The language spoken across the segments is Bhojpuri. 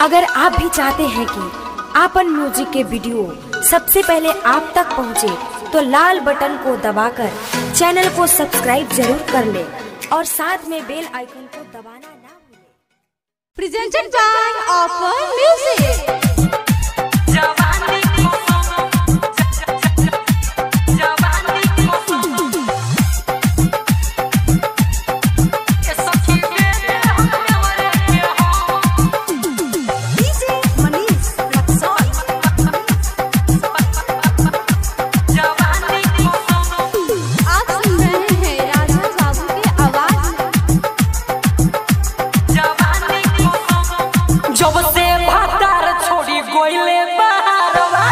अगर आप भी चाहते हैं कि आपन म्यूजिक के वीडियो सबसे पहले आप तक पहुंचे, तो लाल बटन को दबाकर चैनल को सब्सक्राइब जरूर कर ले और साथ में बेल आइकन को दबाना ना भूलें। presented by Offer Music. आप सुन रहे हैं राजा बाबू की आवाज में जब से भातार छोड़ी गोइले बहारवा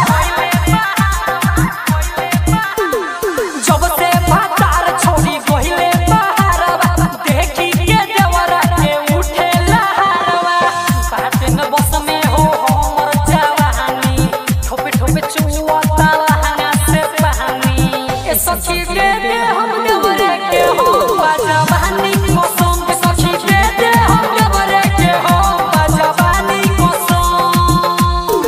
जब से भातार छोड़ी गोइले बहारवा देखी के देवरा के उठे लहरवा बात न बस में हो हमर जवानी ठोपे ठोपे चुआता लहंगा से पानी ए सखी दे दे हम देवरे के हो जवानी मौसम के सखी दे दे हम देवरे के हो जवानी मौसम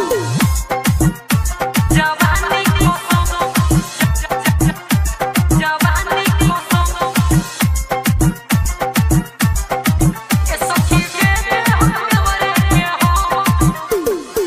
जवानी मौसम जवानी मौसम ए सखी दे दे हम देवरे के हो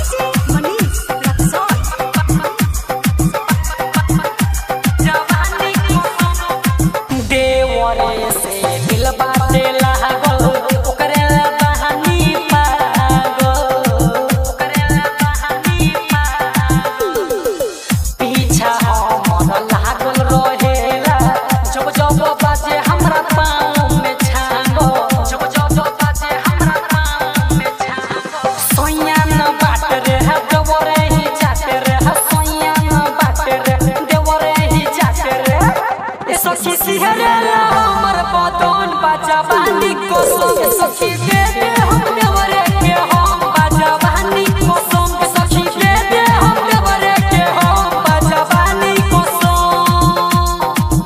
देवरे से दिल बाटे लागल ओकरे ला बहानी पागल ओकरे ला बहानी पागल पीछा हमर लागल रहेला जब जब बाजे हमरा पाँव में छांगो जब जब बाजे हमरा पाँव में छांगो सोया न बाट रे देवरे ही जाते रे सोया न बाट रे देवरे ही जाते रे ए सखी सिहरे ला हमर बदन बाजा बानी को संग सखी दे दे हम देवरे के हम बाजा बानी को संग सखी दे दे हम देवरे के हम बाजा बानी को संग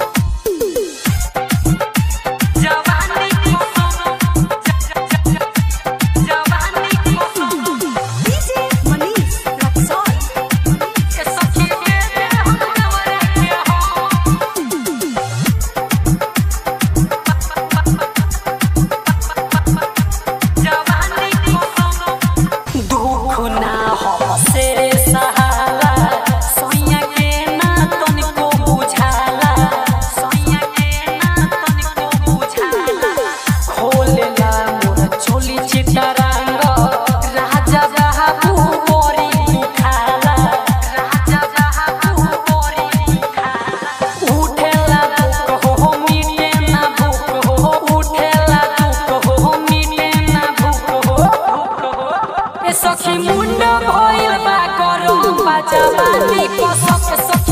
जवानी को संग जवानी को संग ए सखी दे दे हम देवरे के हम दुख ना हमसे सहाला सोइया के ना तनिको बुझाला सोइया के ना तनिको बुझाला खोलेला मोर चोली चितरंग राजा बाबू बोरी दुखाला राजा बाबू बोरी दुखाला उठेला दुख हो मिटे ना भूख हो उठेला दुख हो मिटे ना भूख हो ए सखी मुंड भइल बा करम बाजा बानी कसक सक